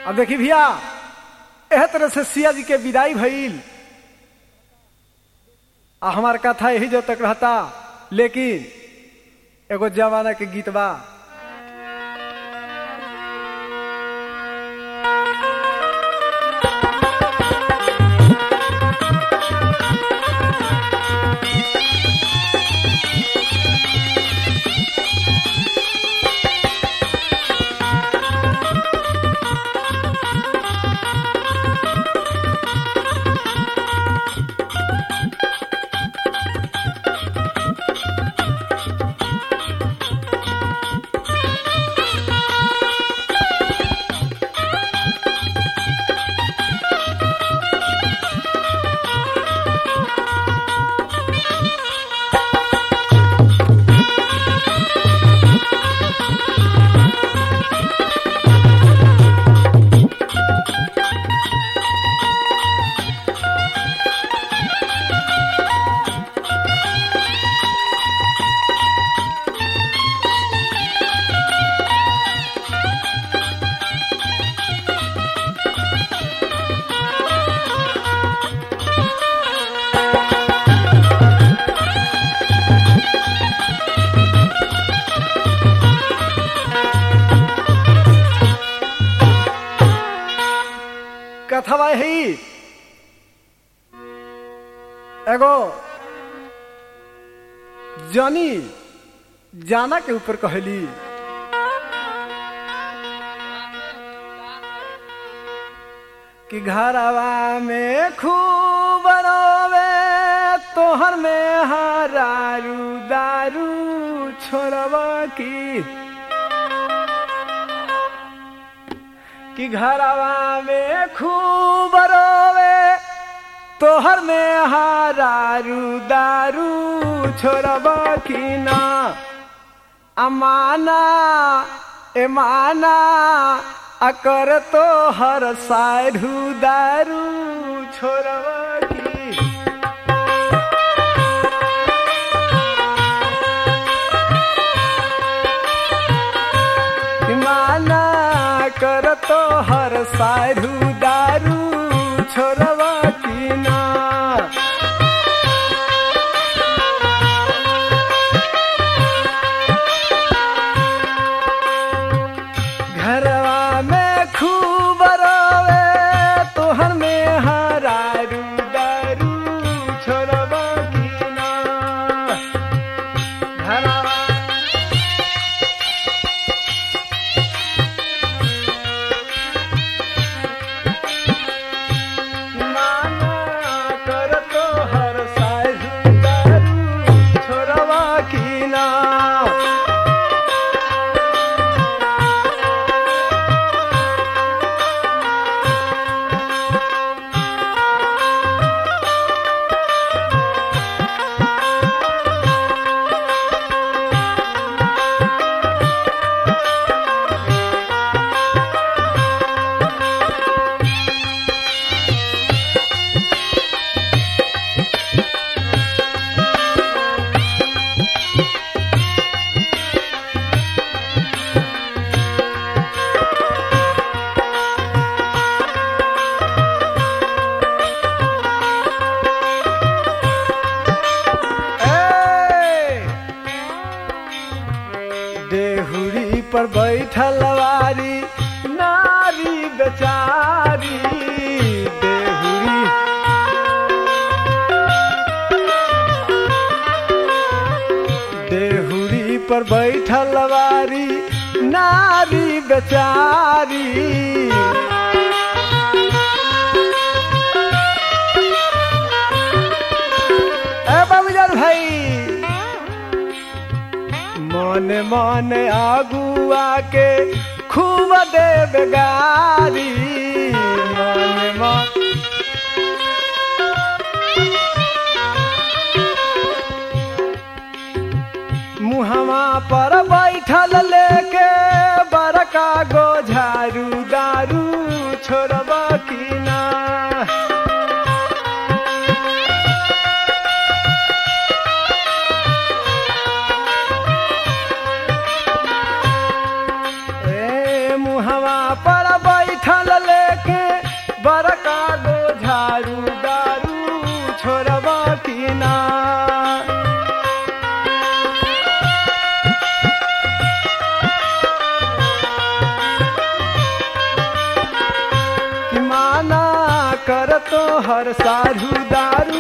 अब देखी भैया एह तरह से सिया जी के विदाई भइल आ हमार कथा यही जो तक रहता लेकिन एगो जमाना के गीत बा कथवा ही एगो जनी जाना के ऊपर कहली कि घरवा में खूब रोवे तोहर में हरारू दारू छोड़वा की कि घरवा में खूब रोवे तोहर में हारू दारू छोड़ब की ना अमाना एमाना अकर तो हर सारू दारू छोड़ब की माना कर तो हर सारू दारू छोड़वा की ना घरवा में खूब रोवे तोहर में हरारू दारू छोड़वा की ना घरवा माना कर तो हर सारू दारू छोड़वा की ना ए! देहुरी पर बैठल वारी नारी बेचारी देहुरी देहुरी पर बैठल वारी नारी बेचारी ए बाबूजान भाई मन मन आगुआ के खूब देव गारी मन मन मुहवा पर बैठल लेके बड़का गो झारू दारू छोड़बा की ना ए मुहवा पर बैठल जहर सारू दारू